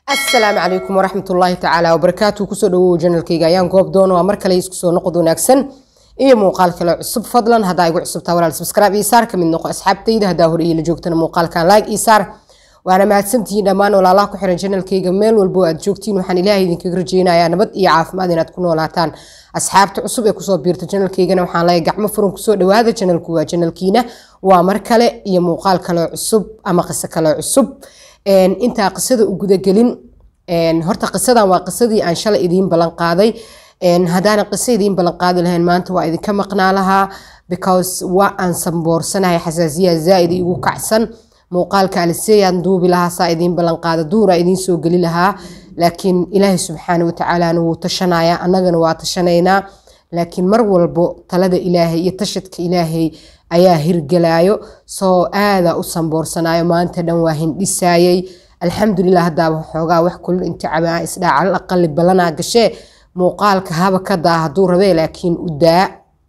asalaamu calaykum waraxmat ullaahi tacaala wabarakaatu kusoo dhawow janalkayga ayaan goob doona waa mar kale isku soo noqod wanaagsan iyo muuqaal kale cusub fadlan haddaa igu cusubtaa walaal subscribe iyo saar kamid noqo asxaabtayda haddaa hore iyo la joogtana muuqaalkan like iyo saar waana mahadsantihiin dhammaan walaalaha ku xiran janalkayga meel walbo aad joogtiin waxaan ilaahay idinkaga rajeynayaa nabad iyo caafimaad inaad ku noolaataan asxaabta cusub ee kusoo biirta janalkaygana waxaan leeyahay gacmo furan kusoo dhawaada janalku waa janalkiina waa mar kale iyo muuqaal kale cusub ama qiso kale cusub intaa qisada u gudagelin horta qisadan waa qisadii aan shalay idiin ballan qaaday haddaana qiso idiin ballan qaadi lahayn maanta waa idinka maqnaa lahaa because waa aan samboorsanahay xasaasiya zaaid igu kacsan muuqaalka aliseeyaan duubi lahaa saa idiin ballan qaada duuraa idiin soo geli lahaa laakiin ilaahay subxaana watacaalana wuu tashanaya annagana waa tashanaynaa laakiin mar walbo talada ilaahay iyo tashadka ilaahay ayaa hirgelaayo soo aadaa u samboorsanayo maanta dhan waa hindhisaayay alxamdulilah haddaaba xoogaa wax kulul inticaba isdhaa calal aqali ballanaa gashee muuqaalka haba ka daa hadduu rabee laakiin u daa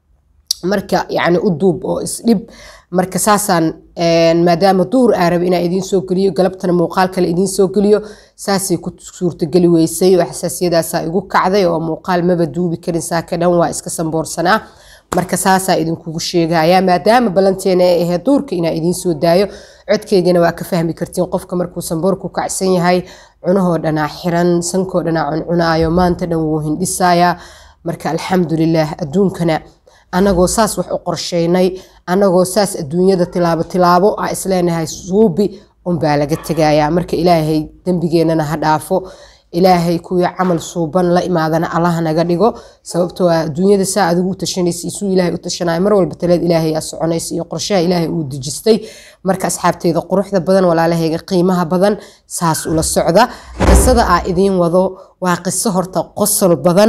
marka yacni u duub oo isdhib marka saasaan maadaama duur aa raba inaa idiin soo geliyo galabtana muuqaal kale idiin soo geliyo saasay ku suurtageli weysay oo xasaasiyadaasaa igu kacday oo muuqaal maba duubi karin saaka dhan waa iska samboorsanaa marka saasaa idinkugu sheegaya maadaama ballanteena ay ahayd duurka inaa idiin soo daayo codkeygana waa ka fahmi kartiin qofka markuu samboorku kacsan yahay cunahoo dhanaa xiran sankoo dhanaa cuncunaayo maanta dhan wuu hindhisayaa marka alxamdulilah adduunkana anagoo saas wax u qorsheynay anagoo saas adduunyada tilaabo tilaabo a isleenahay suubi unbaa laga tegayaa marka ilaahay dembigeenana ha dhaafo ilaahay kuwii camal suuban la imaadana allaha naga dhigo sababtoo ah adduunyada saa adigu u tashanaysa isuu ilaahay u tashanaya mar walba taleed ilaahay aa soconaysa iyo qorshaha ilaahay uu dejistay marka asxaabteyda quruxda badan walaalahayga qiimaha badan saas ula socda qisada aa idiin wado waa qiso horta qosol badan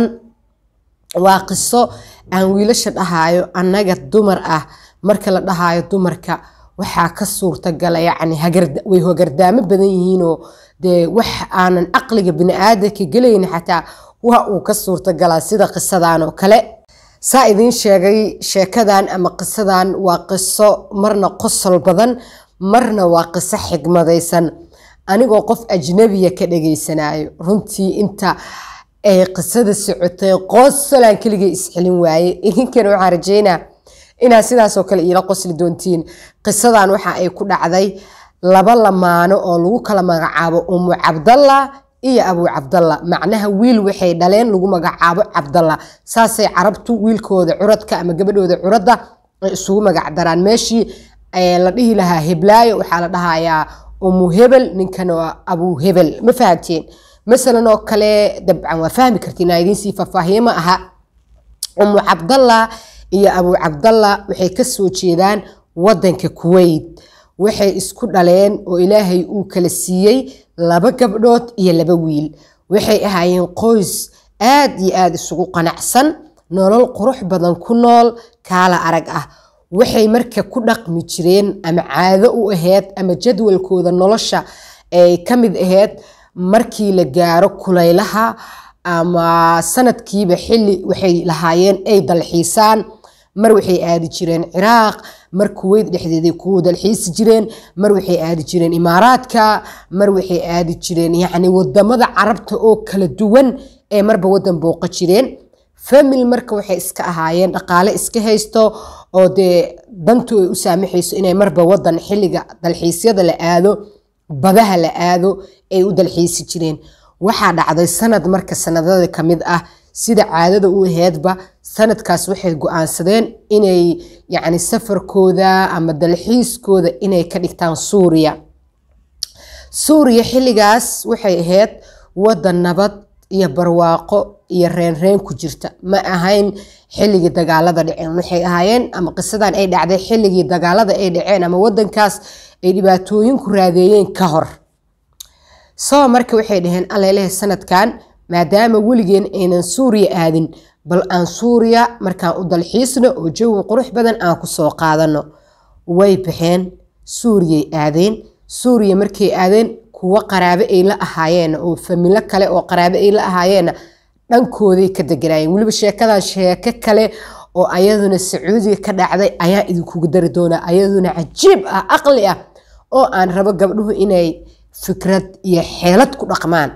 waa qiso aan wiilasha dhahaayo annaga dumar ah marka la dhahaayo dumarka waxaa ka suurtagala yacni way hogardaamo badan yihiinoo dee wax aanan caqliga bini-aadanka gelayni xataa waa uu ka suurtagalaa sida qisadan oo kale saa idiin sheegay sheekadan ama qisadan waa qiso marna qosol badan marna waa qiso xigmadaysan anigoo qof ajnabiya ka dhageysanayo runtii inta ay qisada socotay qosolaan keligay isxelin waaye idinkana waxaan rajeynaa inaad sidaasoo kale iila qosli doontiin qisadan waxa ay ku dhacday laba lamaano oo lagu kala magacaabo umu cabdalla iyo abuu cabdalla macnaha wiil waxay dhaleen lagu magacaabo cabdalla saasay carabtu wiilkooda curadka ama gabadhooda curadda ay isugu magacdaraan meeshii la dhihi lahaa heblaayo waxaa la dhahayaa umu hebel ninkana waa abuu hebel ma fahamteen masalan oo kale dabcan waa fahmi kartiin aa idiin sii faahfaahiye ma aha umu cabdalla iyo abuu cabdalla waxay ka soo jeedaan waddanka kuweyt waxay isku dhaleen oo ilaahay uu kala siiyey laba gabdhood iyo laba wiil waxay ahaayeen qoys aad iyo aada isugu qanacsan nolol qurux badan ku nool kaala arag ah waxay marka ku dhaqmi jireen ama caado u ahayd ama jadwalkooda nolosha ay ka mid ahayd markii la gaaro kulaylaha ama sanadkiiba xilli waxay lahaayeen ay dalxiisaan mar waxay aadi jireen ciraaq mar kuweyd dhexdeeday kuwa dalxiisi jireen mar waxay aadi jireen imaaraadka mar waxay aadi jireen yacni wadamada carabta oo kala duwan ee marba wadan booqa jireen famil marka waxay iska ahaayeen dhaqaale iska haysto oo dee dantu ay u saamaxayso inay marba wadan xilliga dalxiisyada la aado badaha la aado ay u dalxiisi jireen waxaa dhacday sanad marka sanadada ka mid ah sida caadada u aheedba sanadkaas waxay go-aansadeen inay yacni safarkooda ama dalxiiskooda inay ka dhigtaan suuriya suuriya xilligaas waxay ahayd wadan nabad iyo barwaaqo iyo reenreen ku jirta ma ahayn xilligii dagaalada dhaceen waxay ahaayeen ama qisadan ay dhacday xilligii dagaalada ay dhaceen ama wadankaas ay dhibaatooyinku raadeeyeen ka hor soo marka waxay dhaheen alleleh sanadkan maadaama weligeen aynan suuriya aadin bal aan suuriya markaan u dalxiisno oo jawi qurux badan aan ku soo qaadano way baxeen suuriyay aadeen suuriya markay aadeen kuwo qaraabe ay la ahaayeen oo familo kale oo qaraabe ay la ahaayeenna dhankooday ka deganaayeen weliba sheekadan sheeko kale oo ayaduna sacuudiga ka dhacday ayaa idinkugu dari doonaa ayaduna cajiib ah aqli ah oo aan rabo gabdhuhu inay fikrad iyo xeelad ku dhaqmaan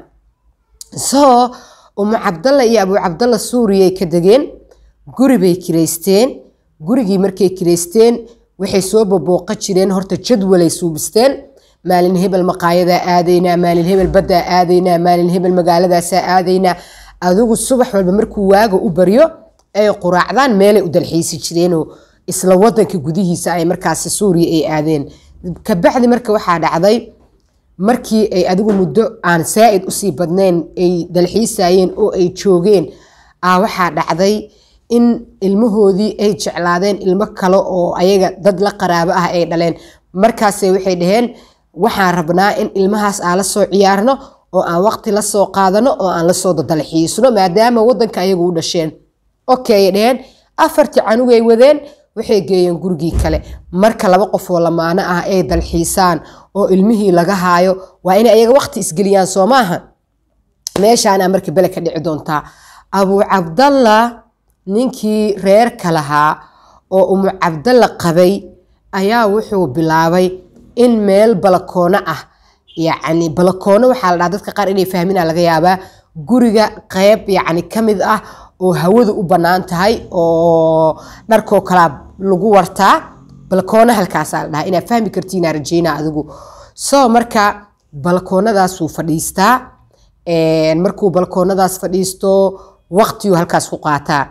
soo umu cabdalla iyo abu cabdalla suuriyay ka degeen guri bay kireysteen gurigii markay kireysteen waxay soo babooqa jireen horta jadwalay suubisteen maalin hebel maqaayadaa aadaynaa maalin hebel baddaa aadaynaa maalin hebel magaaladaasaa aadaynaa adigu subax walba markuu waaga u baryo ay quraacdaan meelay u dalxiisi jireenoo isla wadanka gudihiisa ay markaasi suuriya ay aadeen kabacdi marka waxaa dhacday markii ay adigu muddo aan saa'id usii badnayn ay dalxiisayeen oo ay joogeen a waxaa dhacday in ilmahoodii ay jeclaadeen ilmo kale oo ayaga dad la qaraabo ah ay dhaleen markaase waxay dhaheen waxaan rabnaa in ilmahaas aan la soo ciyaarno oo aan waqti la soo qaadano oo aan lasoo dadalxiisno maadaama wadanka ayagu u dhasheen okay dheheen afartii canugay wadeen waxay geeyeen gurigii kale marka laba qof oo lamaano ah ay dalxiisaan oo ilmihii laga haayo waa inay ayaga waqti isgeliyaan soo maaha meeshaana marka bele ka dhici doontaa abuu cabdalla ninkii reerka lahaa oo umu cabdalla qabay ayaa wuxuu bilaabay in meel balakoono ah yacni balakoono waxaa la dhaha dadka qaar inay fahmina laga yaabaa guriga qeyb yacni ka mid ah oo hawadu u bannaan tahay oo dharkoo kalaa lagu wartaa balakoono halkaasaa la dhahaa inaad fahmi kartiinaa rajeynaa adigu soo marka balkoonadaasuu fadhiistaa markuu balkoonadaas fadhiisto waqtiyuu halkaas ku qaataa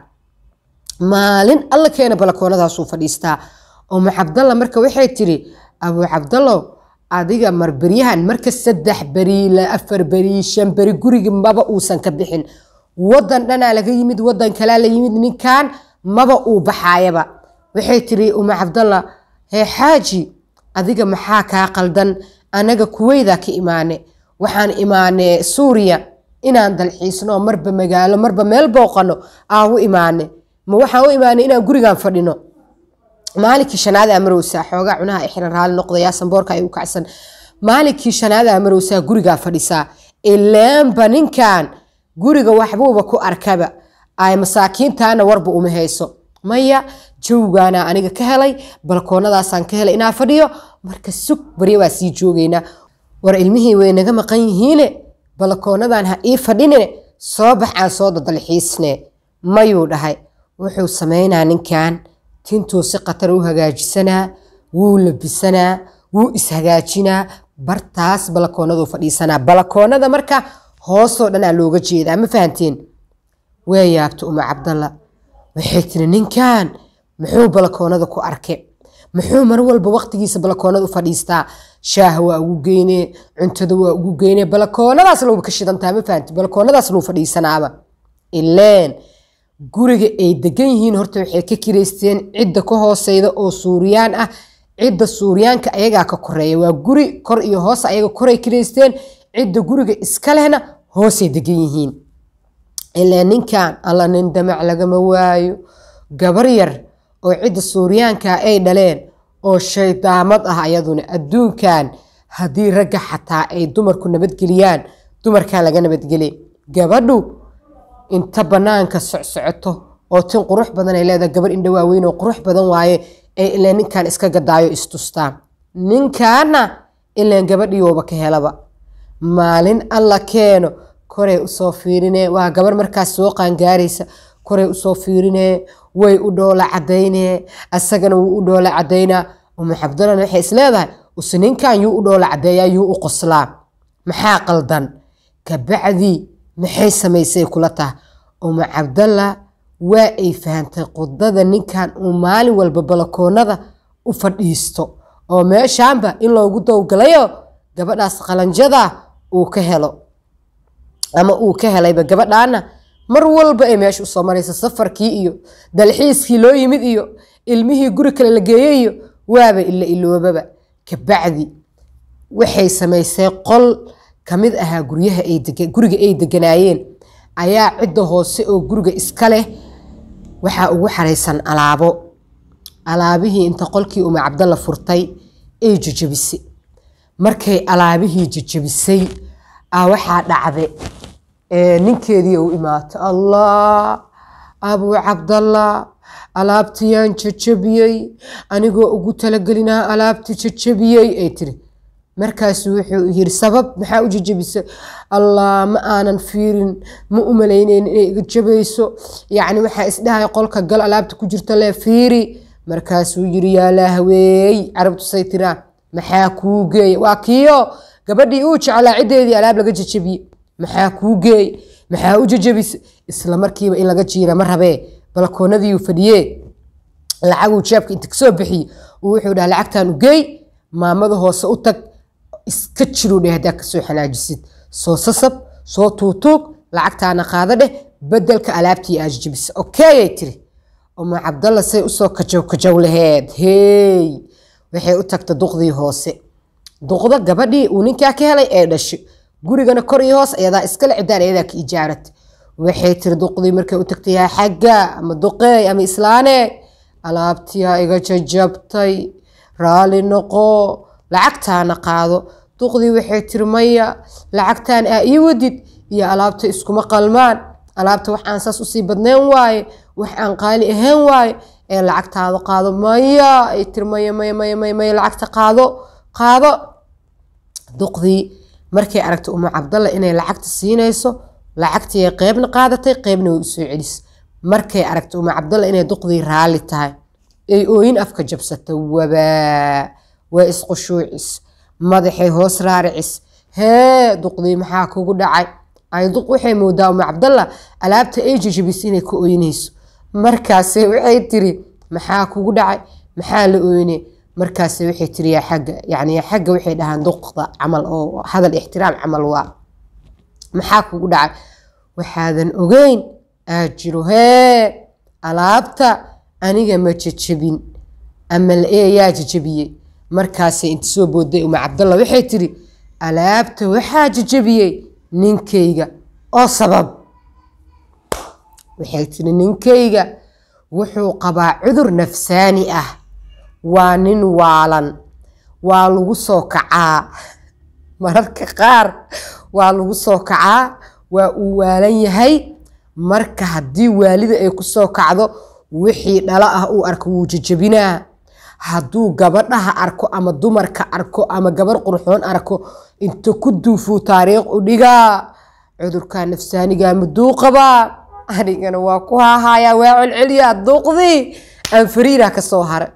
maalin alla keena balkoonadaasuu fadhiistaa umu cabdalla marka waxay tiri abuu cabdallow adiga marberyahan marka saddex beri la afar beri shan beri guriga maba uusan ka bixin wadan dhanaa laga yimid wadan kalaa la yimid ninkan maba uu baxaayaba waxay tiri umu cabdalla hee xaaji adiga maxaa kaa qaldan anaga kuweydaa ka imaane waxaan imaane suuriya inaan dalxiisno marba magaalo marba meel booqano aan u imaane ma waxaan u imaane inaan gurigan fadhino maalinkii shanaad aa marowsaa xoogaa cunaha xiran raali noqdaya samboorka ay u kacsan maalinkii shanaad aa marowsaa gurigaa fadhisaa ilaanba ninkan guriga waxbuuba ku arkaba ay masaakiintaana warba uma hayso maya jawgaana aniga ka helay balkoonadaasaan ka helay inaa fadhiyo marka sug barya waa sii joogaynaa war ilmihii way naga maqan yihiine balkoonadan ha ii fadhinine soo bax aan soo dadalxiisne mayuu dhahay wuxuu samaynaa ninkan tintuu si khatar u hagaajisanaa wuu labisanaa wuu ishagaajinaa bartaas balakoonaduu fadhiisanaa balakoonada marka hoosoo dhanaa looga jeedaa ma fahanteen waa yaabta uma cabdalla waxay tiri ninkan muxuu balakoonada ku arke muxuu mar walba waqtigiisa balakoonada u fadhiistaa shaaha waa ugu geyne cuntada waa ugu geyne balakoonadaas lowba ka shidantaa ma fahanti balakoonadaas lou fadhiisanaaba ileen guriga ay degan yihiin horta waxay ka kireysteen cidda ka hooseyda oo suuriyaan ah cidda suuriyaanka ayagaa ka koreeya waa guri kor iyo hoos ayaga koray kireysteen cidda guriga iska lehna hoosay degan yihiin ilaa ninkan alla nin damac lagama waayo gabar yar oo cidda suuriyaanka ay dhaleen oo shaydaamad ah ayaduna adduunkan haddii ragga xataa ay dumarku nabadgeliyaan dumarkaa laga nabadgeliy gabadhu inta banaanka socsocoto oo tin qurux badan ay leedahay gabar indha waaweyn oo qurux badan waaye ay ileen ninkan iska gadaayo istustaan ninkaana ileen gabadhiiooba ka helaba maalin alla keeno koray usoo fiirine waa gabar markaas soo qaangaaraysa koray usoo fiirine way u dhoola cadayne asagana wuu u dhoola cadaynaa umu cabdalana waxay isleedahay use ninkan yuu u dhoola cadeeyaa yuu u qoslaa maxaa qaldan kabacdii maxay samaysay kula taha umu cabdalla waa ay fahantay qudada ninkan uu maalin walba balakoonada u fadhiisto oo meeshaanba in loogu dowgalayo gabadhaas qalanjada uu ka helo ama uu ka helayba gabadhaana mar walba ay meesha usoo maraysa safarkii iyo dalxiiskii loo yimid iyo ilmihii guri kale la geeyey iyo waaba ila iloobaba kabacdi waxay samaysay qol kamid ahaa guryaha guriga ay deganaayeen ayaa cidda hoose oo guriga iska leh waxaa ugu xaraysan alaabo alaabihii inta qolkii uma cabdalla furtay ay jejebisay markay alaabihii jejebisay a waxaa dhacde ninkeedii u imaato allah abuu cabdallah alaabtiyaan jejebiyey anigoo ugu talagelinaa alaabti jejebiyey ay tiri markaasu wuxuu yiri sabab maxaa u jajabisa allah ma aanan fiirin ma u malaynayn inay iga jabayso yacni waxaa isdhahay qolka gal alaabta ku jirta lee fiiri markaasuu yiri yaa lahweey carabtu say tiraa maxaa kuu geeya waa kiyo gabadhii uu jeclaa ciddeedii alaab laga jajabiye maxaa kuu geeya maxaa u jajabisa isla markiiba in laga jiira ma rabee balkoonadiiuu fadhiyee lacaguu jeebka inta kasoo bixiye uu wuxuu dhaha lacagtan u geey maamada hoose u tag iska jiruu dheh haddaa kasoo xanaajisid soo sasab soo tuutuug lacagtaana qaado dheh bedelka alaabtii aad jajabisa okeyay tiri uma cabdalla say usoo kajow kajow laheed hey waxay u tagta duqdii hoose duqda gabadhii uu ninkaa ka helay ee dhashay gurigana kor iyo hoos ayadaa iskale cidaan ayadaa ka ijaaratay waxay tiri duqdii markay u tagtay yaa xagga ama duqeey ama islaane alaabtiyaa iga jajabtay raali noqo lacagtaana qaado duqdii waxay tiri maya lacagtaan aa ii wadid iyo alaabta iskuma qalmaan alaabta wax aan saas usii badnayn waaye wax aan qaali ahayn waaye ee lacagtaada qaado maya ay tiri maya maya maya maya maya lacagta qaado qaado duqdii markay aragtay uma cabdalla inay lacagta siinayso lacagtii qeybna qaadatay qeybna way usoo celis markay aragtay uma cabdalla inay duqdii raalli tahay ay ooyin afka jabsata wabaa waa isqushuucis madaxay hoos raaricis hee duqdii maxaa kugu dhacay ay duq waxay moodaa uma cabdalla alaabta ay jajabis inay ka ooynayso markaase waxay tiri maxaa kugu dhacay maxaa la ooyne markaase waxay tiri yaa xagga yani yaa xagga waxay dhahaan duqda camal oo hadal ixtiraam camal waa maxaa kugu dhacay waxaadan ogeyn aad jiro hee alaabta aniga ma jajabin ama ee yaa jajabiyey markaasay inta soo booday uma cabdalla waxay tiri alaabta waxaa jajabiyey ninkayga oo sabab waxay tiri ninkayga wuxuu qabaa cudur nafsaani ah waa nin waalan waa lagu soo kacaa mararka qaar waa lagu soo kacaa waa uu waalan yahay marka haddii waalida ay ku soo kacdo wixii dhalo ah uu arko wuu jajabinaa hadduu gabadhaha arko ama dumarka arko ama gabar qurxoon arko inta ku duufuu taariikh u dhigaa cudurka nafsaaniga maduu qabaa anigana waa ku haahayaa waa celceliyaa duuqdii aan fariira ka soo hara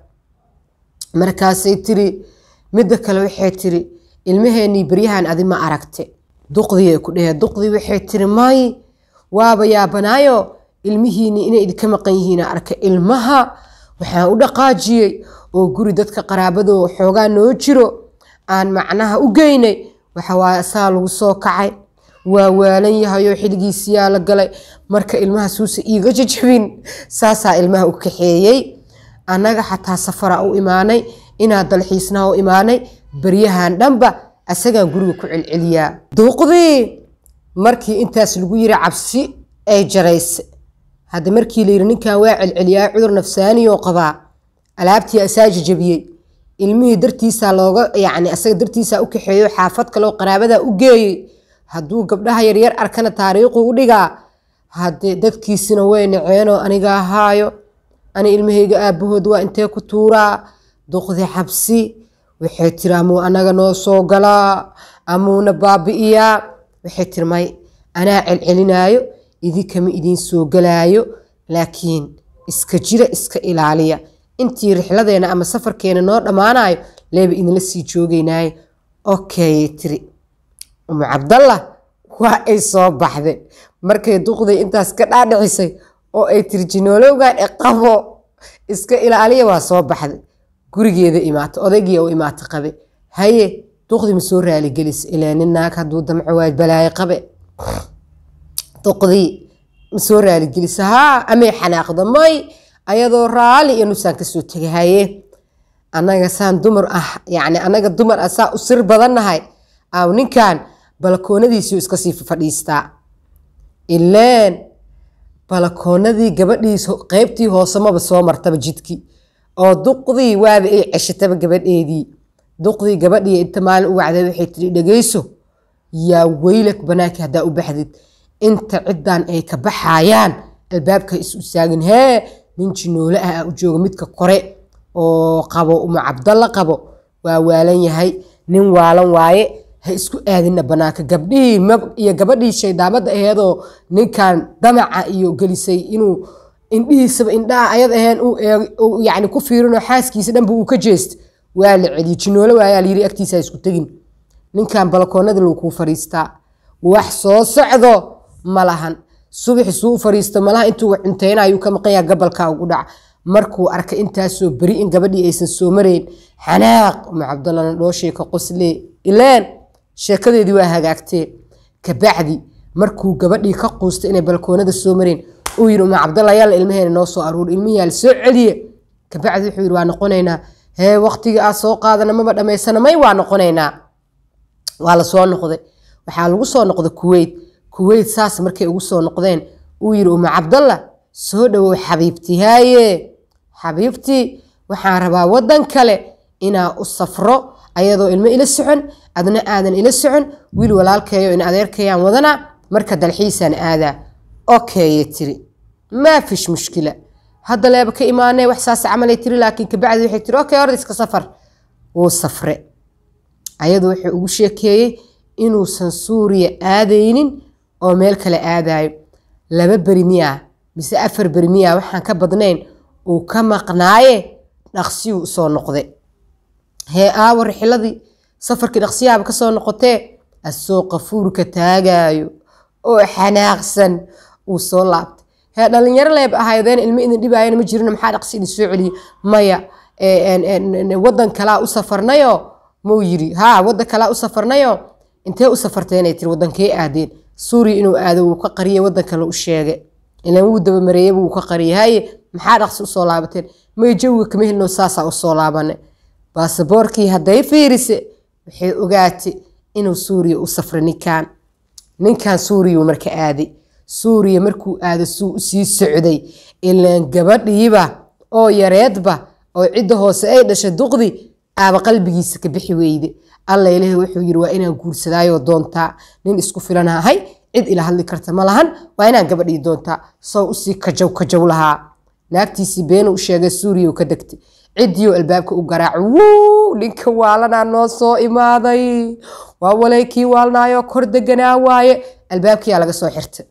markaasay tiri midda kale waxay tiri ilmaheenii beryahan adi ma aragte duqdii ay ku dhehee duqdii waxay tiri may waaba yaabanaayo ilmihiinii inay idinka maqan yihiina arka ilmaha waxaan u dhaqaajiyey oo guri dadka qaraabadoo xoogaa noo jiro aan macnaha u geynay waxawaaye asaa lagu soo kacay waa waalan yahayoo xilligiisiyaa la galay marka ilmaha suusa iiga jajabin saasaa ilmaha u kaxeeyey annaga xataa safara u imaanay inaad dalxiisnaha u imaanay beryahan dhanba asagaan guriga ku celceliyaa duuqdii markii intaas lagu yiri cabsi ay jaraysa hadda markii layiri ninkan waa celceliyaa cudur nafsaaniyoo qabaa alaabtii asaa jajabiyey ilmihii dartiisaa looga yacni asaga dartiisaa u kaxeeyo xaafad kaleo qaraabadaa u geeyey hadduu gabdhaha yaryar arkana taariikhu u dhigaa haddee dadkiisina way naceenoo aniga ahaayo ani ilmahayga aabahood waa intee ku tuuraa duqdi xabsi waxay tiri amuu anaga noo soo galaa amuuna baabi'iyaa waxay tiri may anaa celcelinaayo idinkama idiin soo galaayo laakiin iska jira iska ilaaliya intii rixladeena ama safarkeena noo dhammaanayo leeba idinla sii joogeynaayo okayay tiri umu cabdallah waa ay soo baxday markay duqday intaas ka dhaadhicisay oo ay tiri jinoolowgan e qabo iska ilaaliya waa soo baxday gurigeeda imaata odaygiia u imaata qabe haye duqdii ma soo raaligelisa ilaa nin naag hadduu damco waa balaayo qabe duqdii ma soo raaligelisa haa amay xanaaqda may ayadoo raali iyo nusaan kasoo tegay haye annaga saan dumar ah yacni annaga dumar ah saa u sir badannahay aaw ninkan balakoonadiisii iska sii fadhiistaa ileen balakoonadii gabadhiis qeybtii hoosemaba soo martaba jidkii oo duqdii waaba ay ceshataba gabadheedii duqdii gabadhii inta maalin u wacday waxay tiri dhegeyso yaa weylak banaanka haddaa u baxdid inta ciddan ay ka baxayaan albaabka is usaagin hee nin jinoole ah u jooga midka kore oo qabo uma cabdalla qabo waa waalan yahay nin waalan waaye ha isku aadina banaanka gabdhihii iyo gabadhii shaydaamada aheedoo ninkan damaca iyo gelisay inuu indhihiisaba indhaha ayad aheen yani ku fiirinoo xaaskiisa dhanba uu ka jeest waa la celiye jinoolo waayaa layiri agtiisa isku tegin ninkan balkoonada lou kuu fariistaa wax soo socdo ma lahan subaxi suu fariisto malaha intuu cunteynaayuu ka maqanyaa gabalka ugu dhaca markuu arkay intaasoo beri in gabadhii aysan soo marayn xanaaq uma cabdallana dhooshee ka qoslee ileen sheekadeedii waa hagaagtee kabacdi markuu gabadhii ka quustay inay balkoonada soo mareen uu yiri uma cabdalla yalla ilmaheena noo soo aruur ilmihiyaa la soo celiye kabacdi wuxuu yiri waa noqonaynaa hee waqtigii aad soo qaadana maba dhammaysana may waa noqonaynaa waa la soo noqday waxaa lagu soo noqday kuweyt kuweyt saas markay ugu soo noqdeen uu yiri uma cabdalla soo dhawow xabiibti haaye xabiibtii waxaan rabaa waddan kale inaa u safro ayadoo ilmo ila socon adna aadan ila socon wiil walaalkeeyo in adeerkayaan wadana marka dalxiisaan aadaa okeye tiri maa fish mushkila hadda leeba ka imaanee wax saas camalay tiri laakiin kabacdi waxay tiri okay orda iska safar wuu safre ayadu wuxuu ugu sheekeeyey inuusan suuriya aadaynin oo meel kale aadayo laba beri miyaa mise afar beri miyaa waxaan ka badnayn uu ka maqnaaye dhaqsiyuu usoo noqday hee aawa rixiladii safarkii dhaqsiyaaba kasoo noqotee asoo qafuurka taagaayo oo xanaaqsan uu soo laabtay hee dhalinyaro leeb ahaydeen ilmo idin dhibaayana ma jirin maxaa dhaqsi idin soo celiyey maya wadan kalaa u safarnayo muu yiri haa wadan kalaa u safarnayo intee u safarteenay tiri wadankee aadeen suuriya inuu aado wuu ka qariyay wadan kale u sheegay ilan wuu dabamareeyaba wuu ka qariyay haye maxaa dhaqsi usoo laabateen may jawiga kama helino saasaa usoo laabane baasaboorkii hadday fiirise waxay ogaatay inuu suuriya u safray ninkan ninkan suuriyau marka aaday suuriya markuu aado suu usii socday ilaan gabadhiiba oo yareedba oo cidda hoose ay dhashay duqdi aaba qalbigiisa ka bixi weyde alla ilahi wuxuu yiri waa inaan guursadaayoo doontaa nin isku filan ahay cid ila hadli karta ma lahan waa inaan gabadhii doontaa soo usii kajaw kajaw lahaa naagtiisii beenu u sheegay suuriya u ka degtay ciddii albaabka u garaac wuu ninka waalanaa noo soo imaaday waa walay kii waalnaayoo kor deganaa waaye albaabkiyaa laga soo xirtay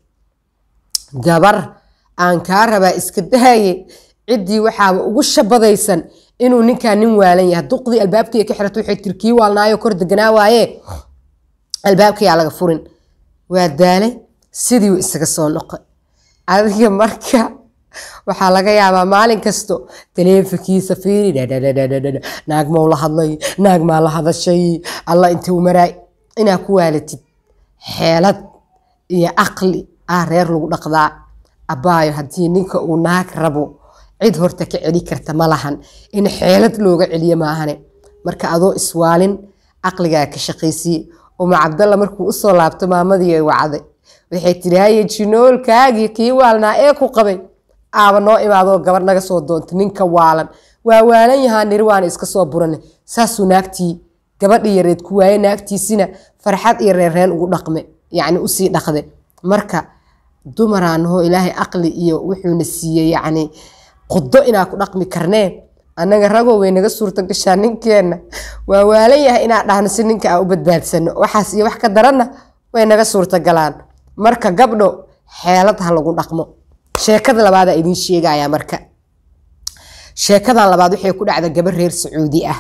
gabar aan kaa rabaa iska daaye ciddii waxaaba ugu shabadaysan inuu ninkaa nin waalan yahay duqdii albaabkii ka xirata waxay tiri kii waalnaayoo kor deganaa waaye albaabkiyaa laga furin waa daalay sidiiu isaga soo noqay adiga marka waxaa laga yaabaa maalin kasto taleefankiisa fiiri naag mau la hadlay naag maa la hadashay alla intuu maraay inaa ku waalatid xeelad iyo aqli ah reer lagu dhaqdaa abbaayo haddii ninka uu naag rabo cid horta ka celi karta ma lahan in xeelad looga celiyo maahane marka adoo iswaalin aqligaa ka shaqaysiye uma cabdalla markuu usoo laabto maamadii ay wacday waxay tiri haye jinoolkaagii kii waalnaa ee ku qabay aaba noo imaadoo gabar naga soo doontay ninka waalan waa waalan yahaa niri waana iska soo burane saasuu naagtii gabadhii yareed ku waaye naagtiisina farxad iyo reerreen ugu dhaqme yacni usii dhaqde marka dumaraanahoo ilaahay aqli iyo wuxuuna siiyey yacni qudo inaa ku dhaqmi karnee annaga ragoo way naga suurto gashaa ninkeenna waa waalan yahay inaa dhahno si ninka aan u badbaadsano waxaas iyo wax ka daranna way naga suurto galaan marka gabdho xeelad ha lagu dhaqmo sheekada labaadaa idiin sheegayaa marka sheekadan labaad waxay ku dhacda gabar reer sacuudi ah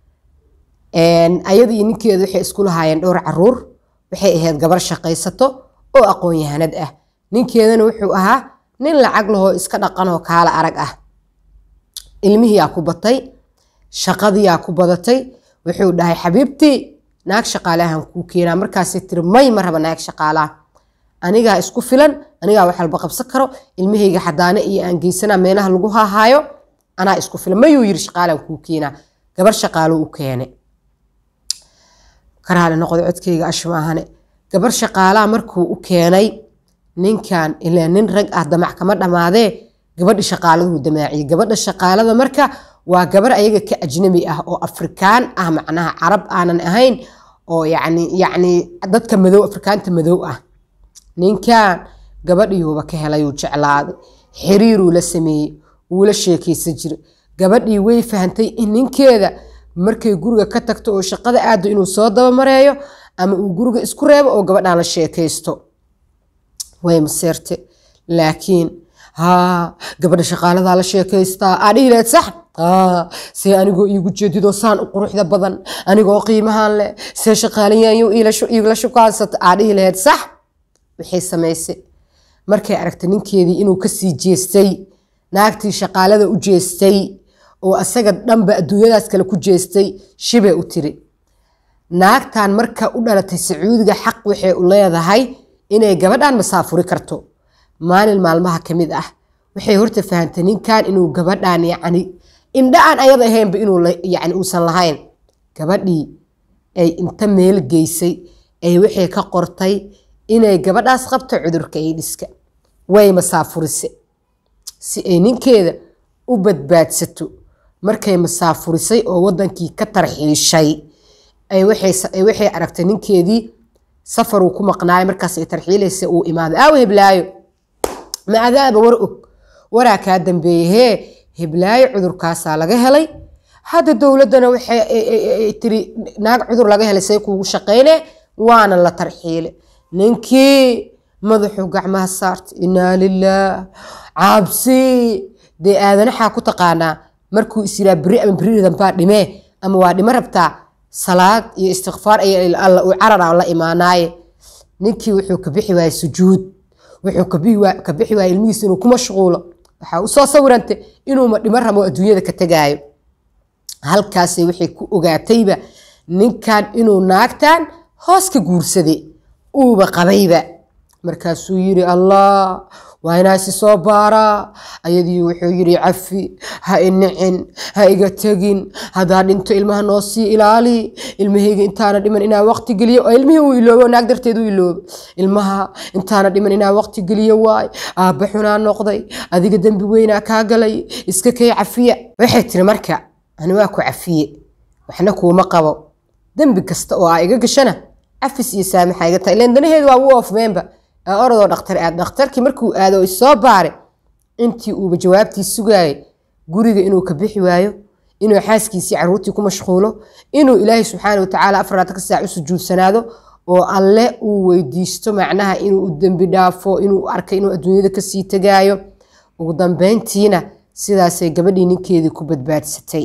ayada iyo ninkeedu waxay isku lahaayeen dhowr caruur waxay ahayd gabar shaqaysato oo aqoon-yahanad ah ninkeedana wuxuu ahaa nin lacag lahoo iska dhaqanoo kaala arag ah ilmihiyaa ku batay shaqadiyaa ku badatay wuxuu dhahay xabiibtii naag shaqaalahan kuu keenaa markaasay tiri may ma raba naag shaqaalaha anigaa isku filan anigaa wax walba qabsan karo ilmahayga xadaane iyo aan geysanaa meelaha lagu hahaayo anaa isku filan mayuu yiri shaqaalan kuu keenaa gabar shaqaalo u keene karaale noqdo codkayga ashmaahane gabar shaqaalaha markuu u keenay ninkan ilaa nin rag ah damac kama dhammaadee gabadhi shaqaaladuu damaaciyey gabadha shaqaalada marka waa gabar ayaga ka ajnabi ah oo afrikaan ah macnaha carab aanan ahayn oo yacni yacni dadka madow afrikaanta madow ah ninkan gabadhiiuba ka helayuu jeclaaday xiriiruu la sameeyey wuu la sheekaysan jiray gabadhii way fahantay in ninkeeda markay guriga ka tagto oo shaqada aado inuu soo dabamareeyo ama uu guriga isku reebo oo gabadhaan la sheekaysto way maseerte laakiin haa gabadha shaqaaladaa la sheekaystaa aa dhihi lahayd sax haa see anigoo iigu jeedidoo saan u quruxda badan anigoo qiimahaan leh see shaqaalayaanyo iigla shukaansata aa dhihi lahayd sax waxay samaysay markay aragtay ninkeedii inuu kasii jeestay naagtii shaqaalada u jeestay oo asaga dhanba adduunyadaas kale ku jeestay shibay u tiri naagtan marka u dhalatay sacuudiga xaq waxay u leedahay inay gabadhan masaafuri karto maalin maalmaha ka mid ah waxay horta fahantay ninkan inuu gabadhan yacni indha aan ayada ahaynba inuu yani uusan lahayn gabadhii ay inta meel geysay ay waxay ka qortay inay gabadhaas qabto cudurka aidhiska way masaafurise si ay ninkeeda u badbaadsato markay masaafurisay oo wadankii ka tarxiishay waxay aragtay ninkeedii safaruu ku maqnaayo markaas ay tarxiilaysa uu imaaday aaw heblaayo ma adaaba war og waraa kaa dambeeye hee heblaayo cudurkaasaa laga helay hadda dowladdana waxay tiri naag cudur laga helay say kuugu shaqayne waana la tarxiile ninkii madaxuu gacmaha saartay inaa lilaah cabsi dee aadanaxaa ku taqaanaa markuu is yiraa beri ama beri dambaa dhimee ama waa dhimo rabtaa salaad iyo istikfaar alla uu carara la imaanaaye ninkii wuxuu ka bixi waayey sujuud wuxuu ka bixi waayey ilmihiisa inuu ku mashquulo waxaa usoo sawirantay inuuma dhimo rabo adduunyada ka tegaayo halkaasay waxay ku ogaatayba ninkan inuu naagtan hoos ka guursaday uuba qabayba markaasuu yiri allah waa inaa isi soo baaraa ayadii wuxuu yiri cafi ha inicin ha iga tegin haddaa dhinto ilmaha noo sii ilaali ilmahayga intaana dhiman inaa waqti geliyo oo ilmihii uu iloobo naag darteed u iloobo ilmaha intaana dhiman inaa waqti geliyo waay aabba xunaa noqday adiga dembi weynaa kaa galay iska kay cafiya waxay tiri marka ani waa ku cafiye waxna kuuma qabo dembi kasta oo aa iga gashana cafis iyo saamaxa iga tahay ileen danaheedu waa u oofmeenba orodoo dhaktar aad dhakhtarkii markuu aado isoo baare intii uuba jawaabtii sugaayay guriga inuu ka bixi waayo inuu xaaskiisii caruurtii ku mashquulo inuu ilaahay subxaana watacaala afaraatanka saac u sujuudsanaado oo alle uu weydiisto macnaha inuu u dembi dhaafo inuu arkay inuu adduunyada kasii tegaayo ugu dambeyntiina sidaasay gabadhii ninkeedii ku badbaadsatay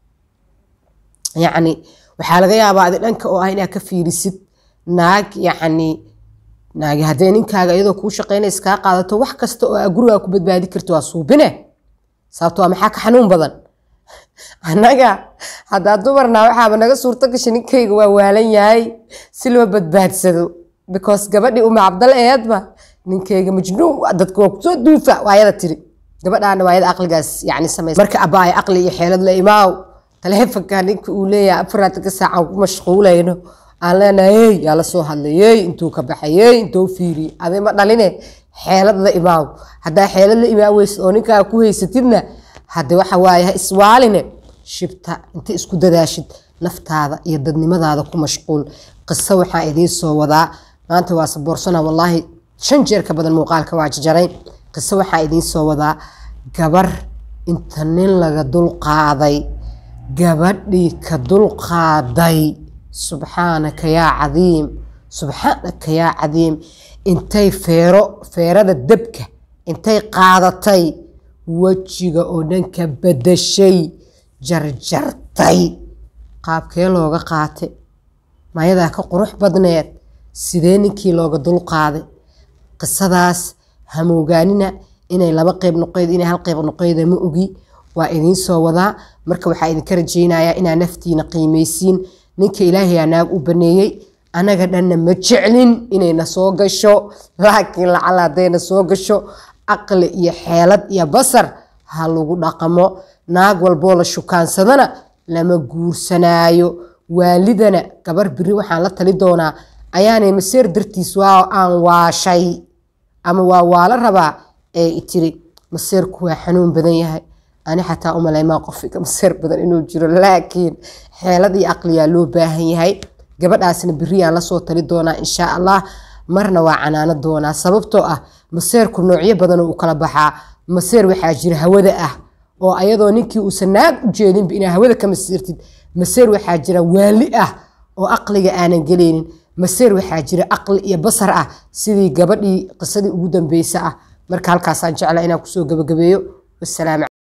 yacni waxaa laga yaabaa adi dhanka oo ah inaad ka fiirisid naag yacni naagi haddee ninkaaga iyadoo kuu shaqaynaysa kaa qaadato wax kasta oo aa gurigaa ku badbaadi karti waa suubine sababto waa maxaa ka xanuun badan annaga haddaa dumarna waxaaba naga suurto gashay ninkayga waa waalan yahay si loo badbaadsado because gabadhii uma cabdal eedba ninkayga majnuun dadka waa kusoo duufa waayada tiri gabadhaana waayada aqligaas yani samaysa marka abbaaya aqli iyo xeelad la imaaw taleefonka ninka uu leeyahay afaraatanka saacan ku mashquulayno aan leenahay yaa la soo hadlayey intuu ka baxayey intuu fiiriyey adi ma dhaline xeelad la imaaw haddaa xeelad la imaaweysid oo ninkaa ku haysatidna hadde waxa waaye ha iswaaline shibta inta isku dadaashid naftaada iyo dadnimadaada ku mashquul qiso waxaa idiin soo wadaa maanta waa saboorsana wallaahi shan jeer ka badan muuqaalka waa jajaray qiso waxaa idiin soo wadaa gabar inta nin laga dulqaaday gabadhii ka dulqaaday subxaanaka yaa cadiim subxaanaka yaa cadiim intay feero feerada dabka intay qaadatay wejiga oo dhanka badashay jarjartay qaabkee looga qaatay mayadaa ka qurux badneed sidee ninkii looga dulqaaday qisadaas hamoogaanina inay laba qeyb noqeyd inay hal qeyb noqeyda ma ogi waa idiin soo wadaa marka waxaa idinka rajaynayaa inaa naftiina qiimaysiin ninka ilaahayaa naag u baneeyey anaga dhanna ma jeclin inayna soo gasho laakiin lacala haddayna soo gasho aqli iyo xeelad iyo basar ha lagu dhaqamo naag walboo la shukaansadana lama guursanaayo waalidana gabar biri waxaan la tali doonaa ayaanay maseer dartiis waa aan waashay ama waa waala rabaa ee itiri maseerku waa xanuun badan yahay ani xataa umaleymaa qofiga maseer badan inuu jiro laakiin xeelad iyo aqliyaa loo baahan yahay gabadhaasna biriyaan lasoo tali doonaa insha allah marna waa canaano doonaa sababtoo ah maseerku noocyo badan u kala baxaa maseer waxaa jira hawada ah oo ayadoo ninkii uusan naag u jeedinba inaa hawada ka masiirtid maseer waxaa jira waali ah oo aqliga aanan gelaynin maseer waxaa jira aqli iyo basar ah sidii gabadhii qisadii ugu dambeysa ah marka halkaasaan jeclaa inaan kusoo gabagabeeyo wasalaam